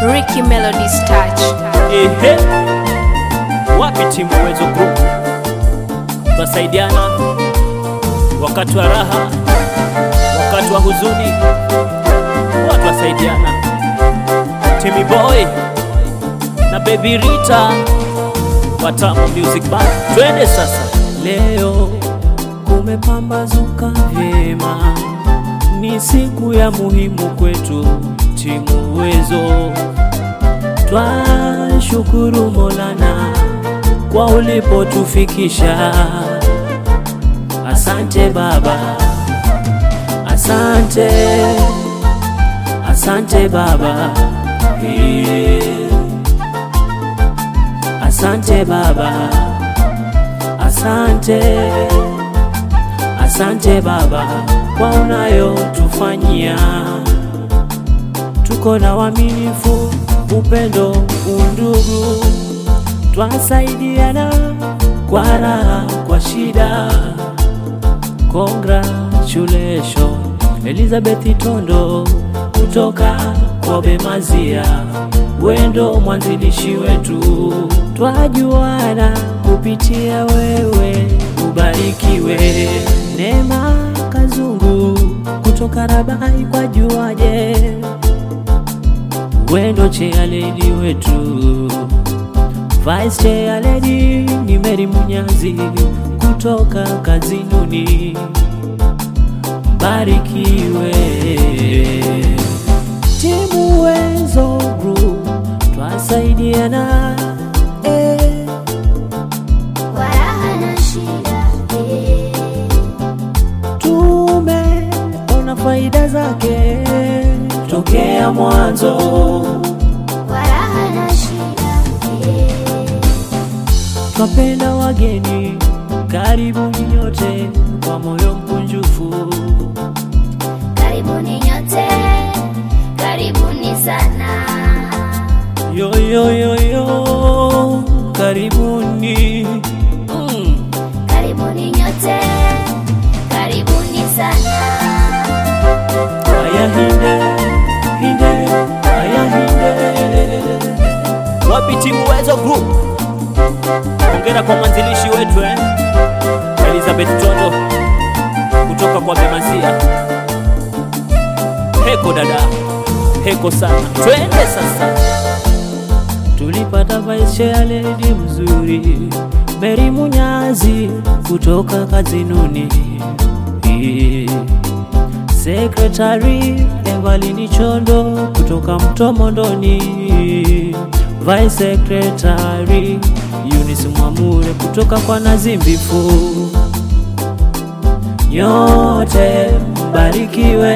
Ricky Melody's touch. Ehe, wapi timu Uwezo Group? Twasaidiana wakati wa raha, wakati wa huzuni, watu wasaidiana. Timmy Boy na Baby Rita Watamu Music Band, twende sasa. Leo kumepambazuka vyema, ni siku ya muhimu kwetu timu Uwezo Twashukuru Molana kwa ulipotufikisha. Asante Baba, asante, asante Baba, Eh. asante Baba, asante, asante Baba kwa unayotufanyia tuko na uaminifu, upendo, undugu, twasaidiana kwa raha, kwa shida. Congratulations Elizabeth Tondo kutoka Kobe Mazia, wendo mwanzilishi wetu, twajuana kupitia wewe, ubarikiwe. Neema Kazungu kutoka Rabai kwa juaje wendo chealedi wetu vice chealedi ni Meri Munyazi kutoka Kazinuni, mbarikiwe. Timu Uwezo Group twasaidiana eh. Kwa raha na shida, eh. Tumeona faida zake tokea mwanzo. Kwa raha na shida, eh. Twapenda wageni, karibuni nyote kwa moyo mkunjufu. Karibuni nyote, karibuni sana. Yo, yo, yo, yo, karibuni mm. Karibuni nyote, karibuni sana. Haya hinde hinde, haya hinde. Wapi timu Uwezo Group? Hongera kwa mwanzilishi wetu eh? Elizabeth Tondo kutoka kwa Bemasia. Heko dada, heko sana. Twende sasa. Tulipata vice chair lady mzuri Mary Munyazi kutoka Kazinuni. Secretary Evalini Chondo kutoka Mtomondoni. Vice Secretary Eunice Mwamure kutoka kwa Nazimbifu. Nyote mbarikiwe,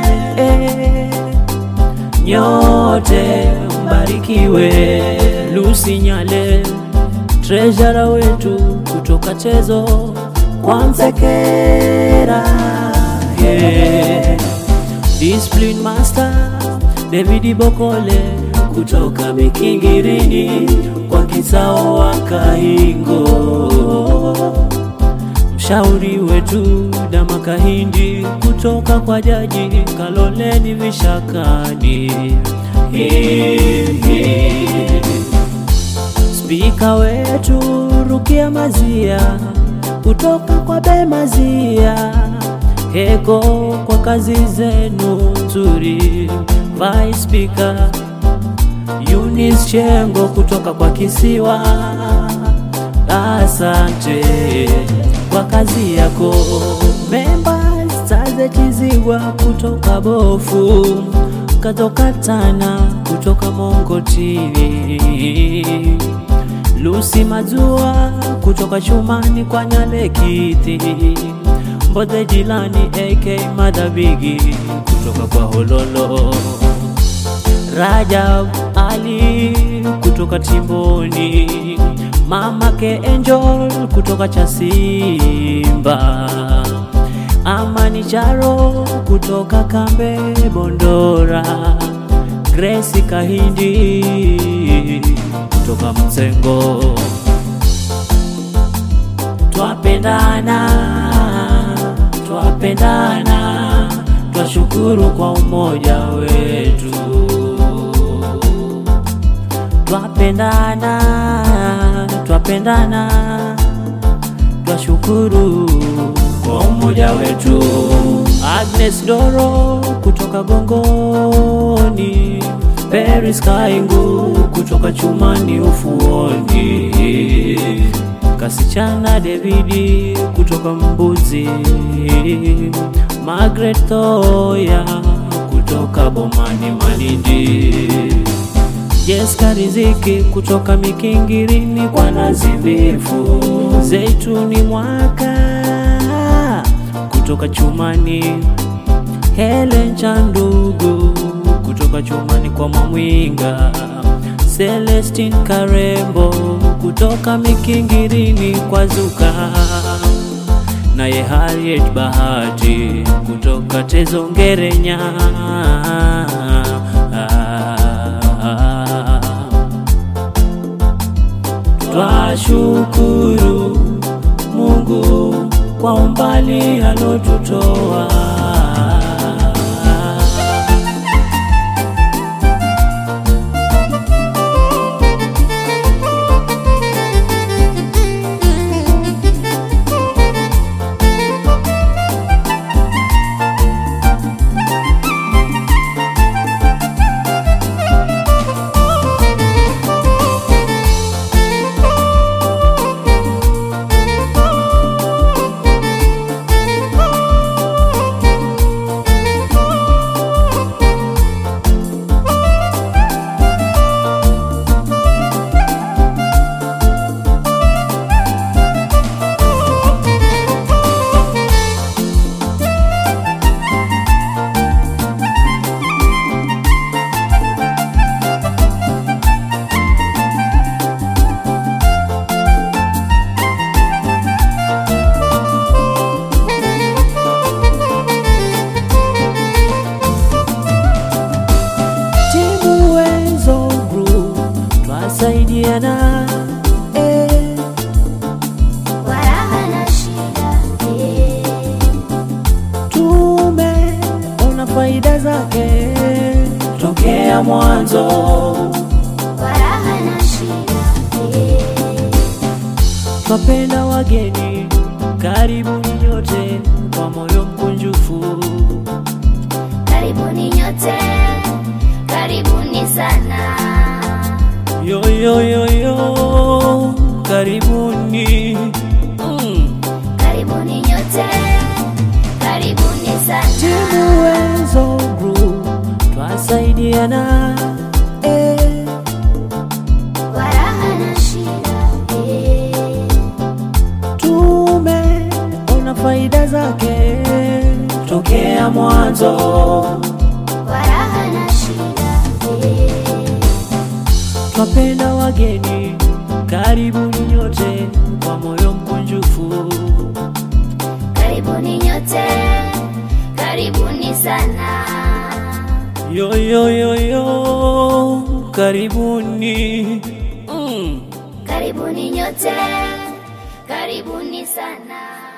nyote mbarikiwe. Lucy Nyale treasurer wetu kutoka Tezo kwa Msekera, yeah. Discipline Master David Bokole kutoka Mikingirini kwa Kisao wa Kaingo mshauri wetu Dama Kahindi kutoka kwa Jaji Kaloleni Vishakani. Spika wetu Rukia Mazia kutoka kwa Bemazia. Heko kwa kazi zenu nzuri. Vice Speaker Eunice Chengo kutoka kwa Kisiwa. Asante kwa kazi yako. Members Staze Chizigwa kutoka Bofu, katoka Tana kutoka Mongo TV. Lucy Mazua kutoka Shumani kwa Nyalekiti. Mbodhe Jilani AK Madhabigi kutoka kwa Hololo. Rajab Ali kutoka Timboni, mama ke Angel kutoka Chasimba, Amani Charo kutoka Kambe Bondora, Grace Kahindi kutoka Msengo. Twapendana, twapendana, twashukuru kwa umoja wetu. twapendana, twapendana, twashukuru kwa umoja wetu. Agnes Doro kutoka Gongoni, Peris Kaingu kutoka Chumani Ufuoni, Kasichana Davidi kutoka Mbuzi, Margaret Thoya kutoka Bomani Malindi, Jessica Riziki kutoka Mikingirini kwa Nazi Mbifu, Zeituni Mwaka kutoka Chumani, Helen Chandugu kutoka Chumani kwa Mamwinga, Celestine Karembo kutoka Mikingirini kwa Zuka, naye Harriet Bahati kutoka Tezongerenya. Twashukuru Mungu kwa umbali alotutoa. Timu Wezo Group twasaidiana eh. kwa raha na shida eh. Tumeona faida zake tokea mwanzo, kwa raha na shida eh. twapenda wageni, karibuni nyote kwa moyo mkunjufu. Karibuni nyote, karibuni sana. Yo, yo, yo, yo, karibuni mm. Karibuni nyote, karibuni sana. Timu Wezo Group twasaidiana eh. Kwa raha na shida eh. Tumeona faida zake tokea mwanzo, Kwa raha na shida eh. twapenda wageni, karibuni nyote kwa moyo mkunjufu. Karibuni nyote, karibuni sana. Yo, yo, yo, yo, karibuni mm. Karibuni nyote, karibuni sana.